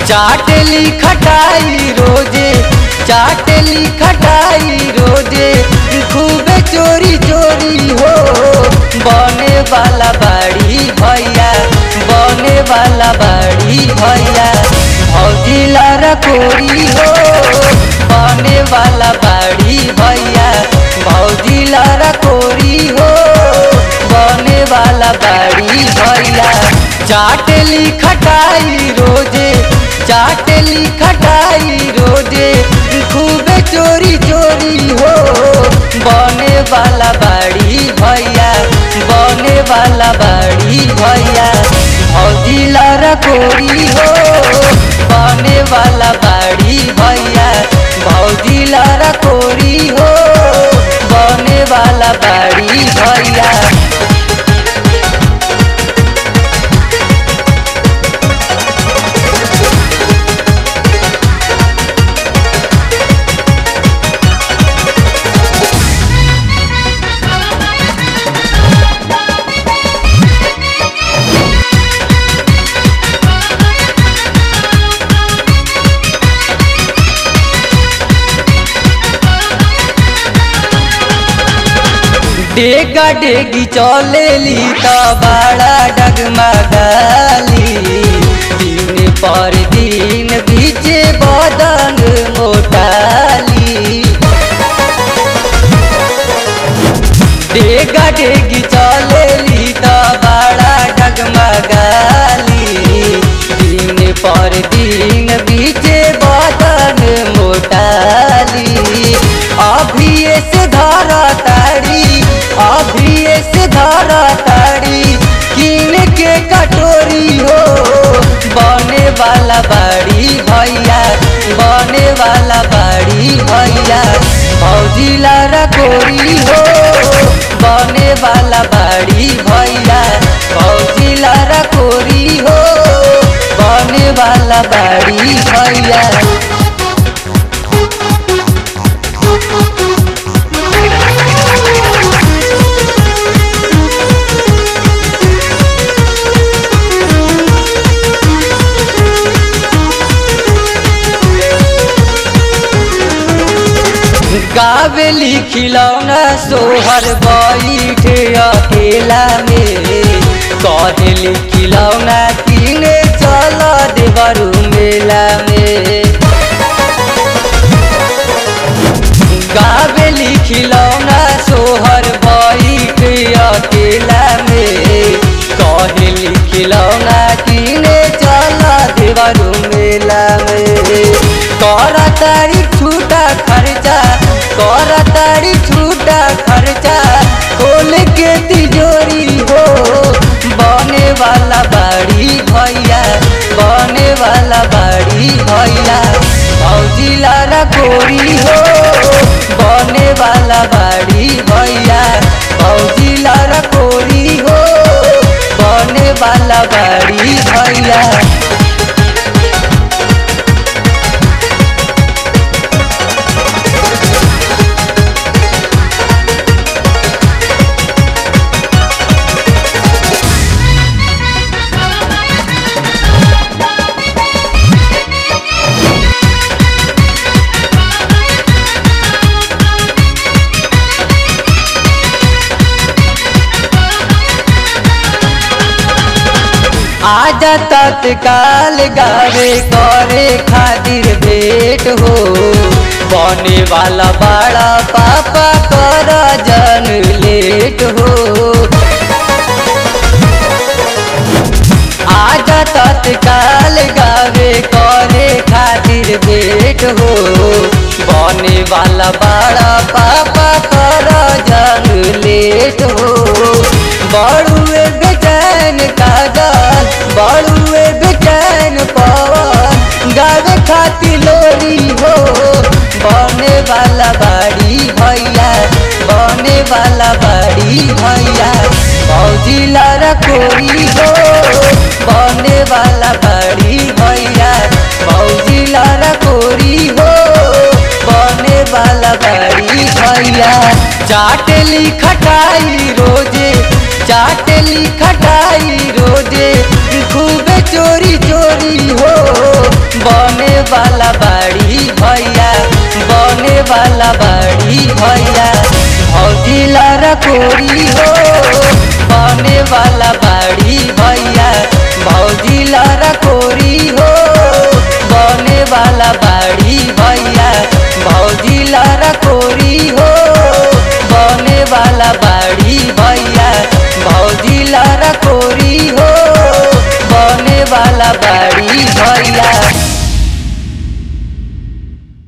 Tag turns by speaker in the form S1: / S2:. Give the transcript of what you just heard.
S1: चाटली खटाई रोजे चाटली खटाई रोजे खूबे चोरी चोरी हो बने वाला बाड़ी भैया बने वाला बाड़ी भैया भौजी लारा कोरी हो बने वाला बाड़ी भैया भौजी लारा कोरी हो बने वाला बाड़ी भैया चाटली खटाई रोजे चाटली खटाई रोजे खूबे चोरी चोरी हो बने वाला बाड़ी भैया बने वाला बाड़ी भैया भौजी लारा कोरी हो बने वाला बाड़ी भैया भौजी लारा कोरी हो बने वाला बाड़ी भैया डेगा डेगी चलेली त बड़ा डगमगाली दिन पर दिन बीचे बदन मोटाली डेगा डेगी चलेली त बड़ा डगमगाली दिन पर दिन बीचे बदन मोटाली अभी से धरा ताड़ी अभी से धरा ताड़ी किन के कटोरी हो बने वाला बाड़ी भैया बने वाला बाड़ी भैया भौजी लारा कोरी हो बने वाला बाड़ी भैया भौजी लारा कोरी हो बने वाला बाड़ी भैया गावेली खिलौना सोहर बैठे अकेला में कहली खिलौना किने चल देवरू मेला में गावेली खिलौना सोहर बैठे अकेला में कहली खिलौना किने चल देवरू मेला में कर तारी छूटा खर्चा कर तारी छूटा खर्चा खोल के तिजोरी हो बने वाला बाड़ी भैया बने वाला बाड़ी भैया भौजी लारा कोरी हो बने वाला बाड़ी भैया भौजी लारा कोरी हो बने वाला बाड़ी भैया आजा तत्काल गावे करे खातिर भेंट हो बने वाला बड़ा पापा कर जन लेट हो आजा तत्काल गावे करे खातिर भेंट हो बने वाला बड़ा पापा कर जन लेट हो बड़ुए बेचैन कागल बड़ुए बेचैन पवन गावे खातिर लोरी हो बने वाला बाड़ी भैया बने वाला बाड़ी भैया भौजी लारा कोरी हो बने वाला बाड़ी भैया भौजी लारा कोरी हो बने वाला बाड़ी भैया चाटली खटाई रोजे चाटली खटाई रोजे खूबे चोरी चोरी हो गोरी हो बने वाला